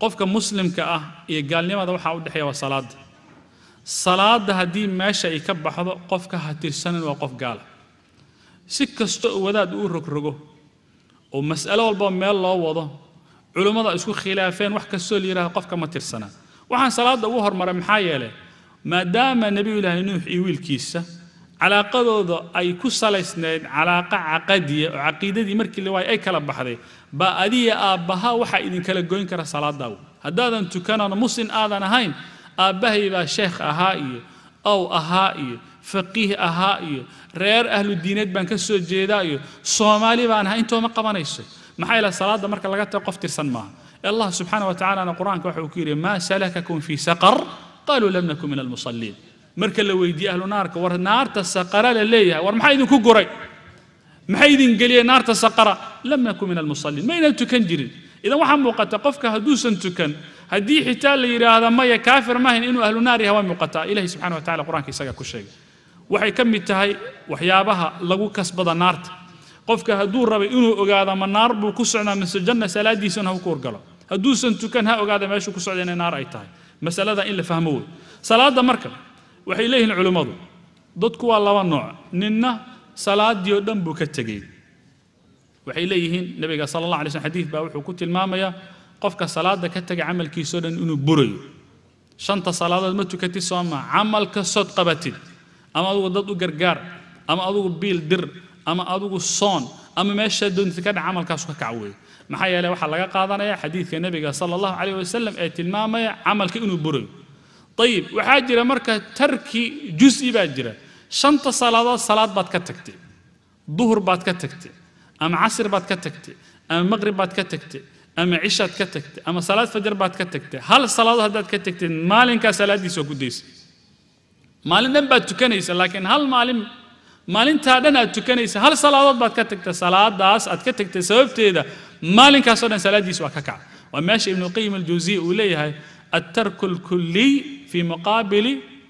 qofka muslimka ah iyo gaalnimada waxaa u dhexeeya waa salaadda salaadda haddii meesha ay ka baxdo qofka ha tirsanin waa qof gaala si kasta oo wadaad uu rogrogo oo mas'alo walba meel loo wado culummada isku khilaafeen wax kastoo la yidhahdo qofka ma tirsana waxaan salaadda ugu hormaray maxaa yeelay maadaama nebiyullaahi nuux iyo wiilkiisa calaaqadooda ay ku salaysnayd calaaqa caqadiya oo caqiidadii markii la waayay ay kala baxday baa adiga aabbaha waxaa idinkala goyn kara salaadaawo haddaadan tukanano muslim aadan ahayn aabbahay baa sheekh ahaa iyo ow ahaa iyo faqiih ahaa iyo reer ahlu diineed baan ka soo jeedaa iyo soomaali baan ahaa intooma qabanayso maxaa yeele salaadda marka laga tago qof tirsan maaha allah subxaana wa tacaalana qur-aanka waxa uu ku yidhi maa salakakum fii saqar qaluu lam nakun min almusalliin marka la weydiiyey ahlu naarka war naarta saqara la leeyahay war maxaa idinku guray maxay idin geliyeen naarta saqara lam nakun min almusalliin maynan tukan jirin idan waxaa muuqata qofka hadduusan tukan haddii xitaa la yidhaahda maya kaafir maahayn inuu ahlu naar yahay waa muuqataa ilahi subxana wa tacala qur-aanka isaga ku sheegay waxay ka mid tahay waxyaabaha lagu kasbada naarta qofka hadduu rabay inuu ogaado ma naar buu ku socdaa mise janna salaadiisana ha ku horgalo hadduusan tukan ha ogaada meeshuu ku socda inay naar ay tahay masalada in la fahmo wey salaadda marka waxay leeyihiin culimmadu dadku waa laba nooc ninna salaaddii oo dhan buu ka tegey waxay leeyihiin nabiga sala allah alay slm xadiid baa wuxuu ku tilmaamayaa qofka salaadda ka tegay camalkiisoo dhan inuu burayo shanta salaadood ma tukatid soo maa camal kastood qabatid ama adugu dad u gargaar ama adugu biil dir ama adugu soon ama meeshaa doontid ka dhac camalkaasu ka kac weeye maxaa yeeley waxaa laga qaadanaya xadiidka nebiga sala allahu calayh wasalam ee tilmaamaya camalka inuu burayo ayib waxaa jira marka tarki jusi baa jira shanta salaadood salaad baad ka tagtay duhur baad ka tagtay ama casr baad ka tagtay ama maqrib baad ka tagtay ama cishaad ka tagtay ama salaad fajar baad ka tagtay hal salaadood haddaad ka tagtay maalinkaa salaaddiisa waa gudaysa maalin dhan baad tukanaysa laakiin hal maalin maalintaa dhan aad tukanaysa hal salaadood baad ka tagtay salaadaas aad ka tagtay sababteeda maalinkaasoo dhan salaaddiisa waa ka kaca waa meesha ibnu qayim aljawsiya uu leeyahay الترك الكلي في مقابل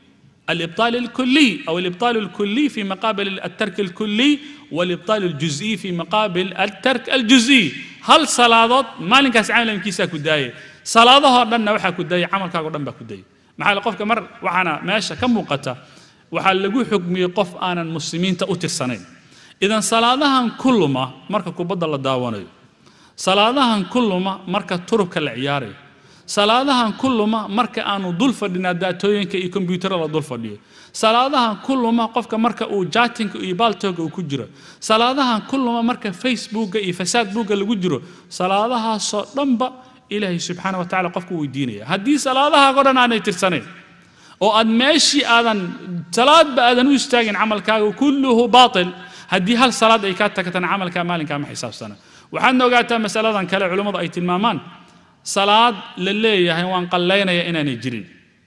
الإبطال الكلي أو الإبطال الكلي في مقابل الترك الكلي والإبطال الجزئي في مقابل الترك الجزئي هل صلاة مالك عامل كيسا كداية صلاة دنا وحا كداية عمل كاغو دنبا كداية maxaa qofka mar waxaana meesha ka muuqata waxaa lagu xugmiyey qof aanan muslimiinta u tirsanayn idan salaadahan kulluma marka kubadda la daawanayo salaadahan kulluma marka turubka la ciyaarayo salaadahan kulluma marka aanu dul fadhinaa daatooyinka iyo kombyuutarada la dul fadhiyo salaadahan kulluma qofka marka uu jaatinka iyo baaltooga uu ku jiro salaadahan kulluma marka facebooka iyo fasaadbuuga lagu jiro salaadahaasoo dhanba ilaahay subxaana wa tacala qofku weydiinaya haddii salaadahaagoo dhan aanay tirsanayn oo aad meeshii aadan salaadba aadan u istaagin camalkaaga kulluhu baatil haddii hal salaad ay kaa tagtana camalkaa maalinkaa ma xisaabsana waxaadna ogaataa masaladan kale culummadu ay tilmaamaan salaad la leeyahay waan qallaynaya inaanay jirin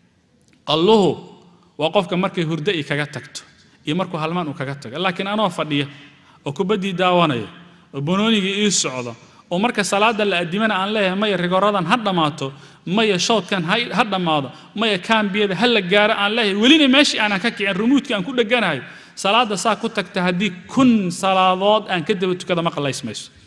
qalluhu waa qofka markay hurdo i kaga tagto iyo markuu halmaan uu kaga tago laakiin anoo fadhiya oo kubaddii daawanaya oo banoonigii ii socdo oo marka salaada la adimana aan leeyahay maya rigoradan ha dhammaato maya showdkan ha dhammaado maya kaambiyada ha la gaaro aan leeyahay welina meeshii aanan ka kicin rumuudkii aan ku dheganahay salaada saa ku tagta haddii kun salaadood aan ka daba tukada ma qallaysmayso